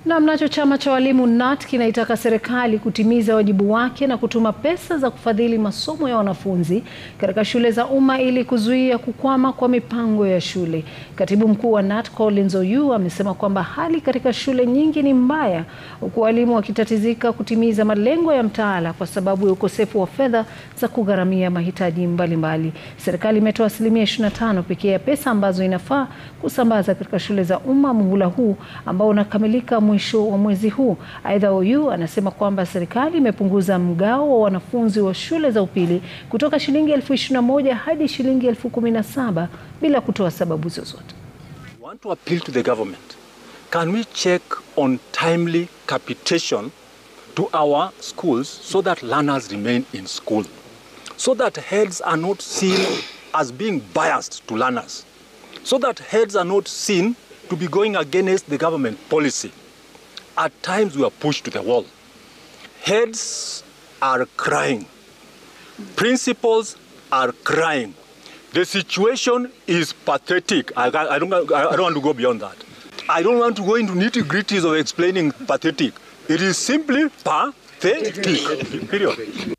Na mnacho chama cha walimu KNUT kinaitaka serikali kutimiza wajibu wake na kutuma pesa za kufadhili masomo ya wanafunzi katika shule za umma ili kuzuia kukwama kwa mipango ya shule. Katibu mkuu wa KNUT Collins Oyuu amesema kwamba hali katika shule nyingi ni mbaya huku walimu wakitatizika kutimiza malengo ya mtaala kwa sababu ya ukosefu wa fedha za kugharamia mahitaji mbalimbali. Serikali imetoa asilimia 25 pekee ya pesa ambazo inafaa kusambaza katika shule za umma muhula huu ambao unakamilika mwisho wa mwezi huu. Aidha, Oyuu anasema kwamba serikali imepunguza mgao wa wanafunzi wa shule za upili kutoka shilingi elfu ishirini na moja hadi shilingi elfu kumi na saba bila kutoa sababu zozote. I want to appeal to the government. Can we check on timely capitation to our schools so that learners remain in school? So that heads are not seen as being biased to learners. So that heads are not seen to be going against the government policy. At times we are pushed to the wall. Heads are crying. Principals are crying. The situation is pathetic. I, I, don't, I don't want to go beyond that. I don't want to go into nitty gritties of explaining pathetic. It is simply pathetic. Period.